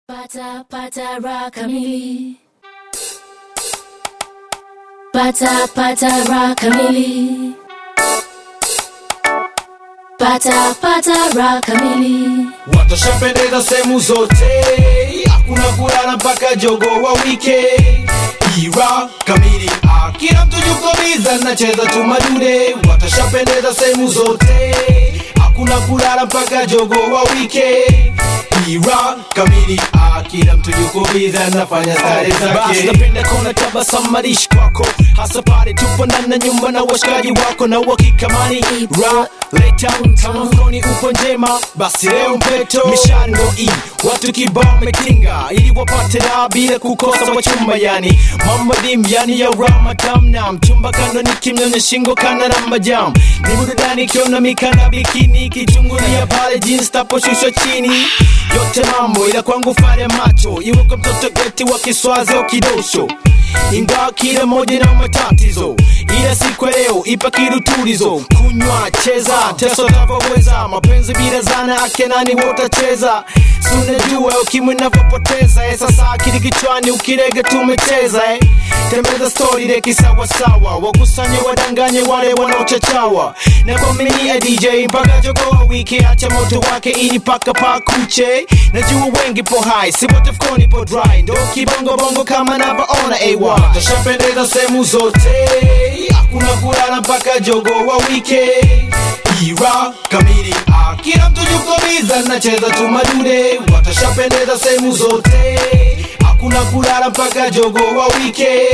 Pata pata raha kamili. Pata pata raha kamili. Pata pata raha kamili. watashapendeza sehemu zote hakuna kulala mpaka jogo wa wike ira kamili ah, kila mtu yuko biza nacheza tu madude watashapendeza sehemu zote hakuna kulala mpaka jogo wa wike ira kamili ah, kila mtu yuko biza nafanya stare basi zake napenda kona tabasamu marishi kwako hasa pale tupo ndani ya nyumba na washikaji wako na uhakikamani ra leta kama mkoni upo njema basi leo mpeto mishando i watu kibao metinga ili wapate raha bila kukosa wachumba yani mambo dim yani ya ramatam na mchumba kando ni kimnyonya shingo kana na majam ni burudani kiona mikanda bikini kichungulia pale jeans taposhushwa chini yote mambo ila kwangu fare macho iwe kwa mtoto geti wa kiswazi au kidosho ingawa kila moja na matatizo ila siku ya leo ipa kirutulizo kunywa cheza teso tavyoweza mapenzi bila zana akenani wotacheza sunajua ukimwi navyopoteza eh, sasa akili kichwani ukirege tumecheza eh. tembeza stori leki sawasawa wakusanye wadanganye wale wanaochachawa na kwaminia dj mpaka jogoa wiki acha moto wake ini paka pakuche najua wengi po hai si wote fkoni po dry ndo kibongobongo kama navyoona ay watashapendeza sehemu zote hakuna kulala mpaka jogo wa wike ira kamili ah, kila mtu yuko biza nacheza tu madude watashapendeza sehemu zote hakuna kulala mpaka jogo wa wike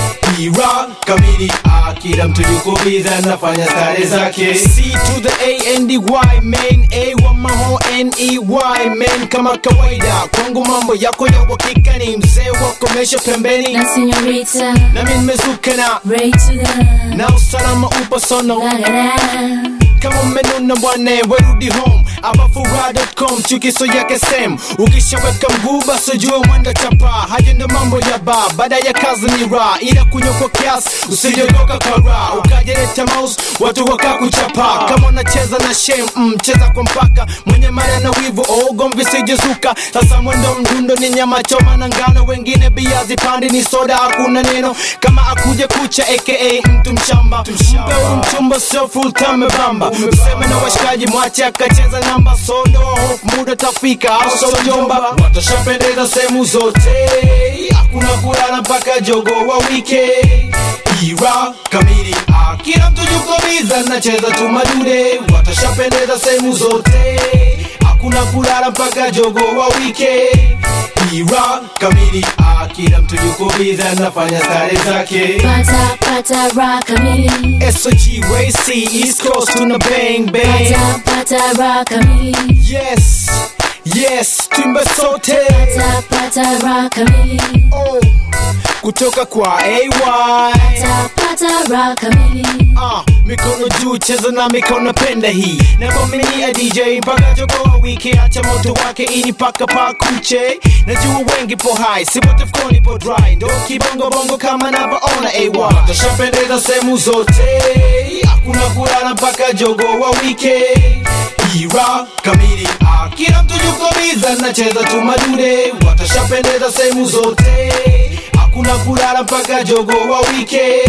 ira kamili ah, kila mtu yuko biza nafanya stare zake C to the A and the Y man A wa maho N E Y man kama kawaida kwangu mambo yako ya uhakika ni mzee wa komesha pembeni Na señorita. nami nimezuka na Ray to the. na usalama upo sono La la la. kama mmenuna bwana werudi home abafura.com chukiso yake sem ukishaweka mguu basi ujue mwenda chapa haja ndo mambo ya ba baada ya kazi ni ra ila kunywa kwa kiasi usijogoka kara ukajeleta mouse watu wakakuchapa kama unacheza na shem mm, cheza kwa mpaka mwenye mara na wivu ogomvi sijezuka sasa mwendo mdundo ni nyama choma na ngano wengine bia zipandi ni soda hakuna neno kama akuje kucha aka mtu mshamba mpe huyu mchumba sio full time bamba useme na washikaji mwache akacheza namba sodo hope muda tafika au so jomba watashapendeza sehemu zote hakuna kulala mpaka jogo wa wike ira kamili ah, kila mtu yuko biza nacheza tu madude watashapendeza sehemu zote hakuna kulala mpaka jogo wa wike ira kamili ah, kila mtu yuko biza nafanya stare zake Pata pata raha kamili. SOG Race East Coast tuna bang bang Pata pata raha kamili. Yes Yes Timba sote Pata pata raha kamili. oh. Kutoka kwa AY Pata pata raha kamili. Ah, mikono juu cheza na mikono penda hii nakwaminia dj mpaka jogoa wiki acha moto wake ini paka pakuche najua wengi po hai si wote fkoni po dry ndo kibongobongo kama navyoona ay watashapendeza sehemu zote hakuna kulala mpaka jogo wa wike ira kamili ah, kila mtu yuko biza nacheza tu madude watashapendeza sehemu zote hakuna kulala mpaka jogo wa wike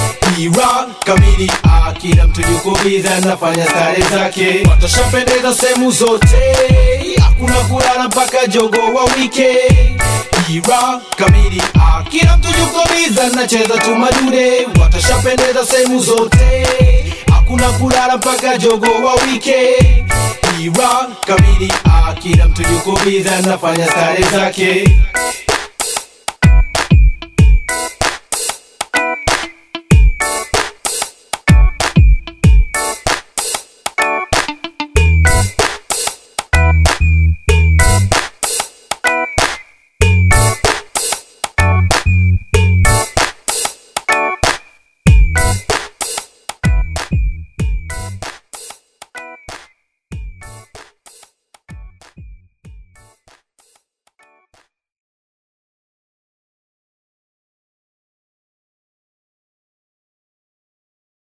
ira kamili ah, kila mtu yuko biza nafanya stare zake watashapendeza sehemu zote hakuna kulala mpaka jogo wa wike ira kamili ah, kila mtu yuko biza nacheza tu madude watashapendeza sehemu zote hakuna kulala mpaka jogo wa wike ira kamili ah, kila mtu yuko biza nafanya stare zake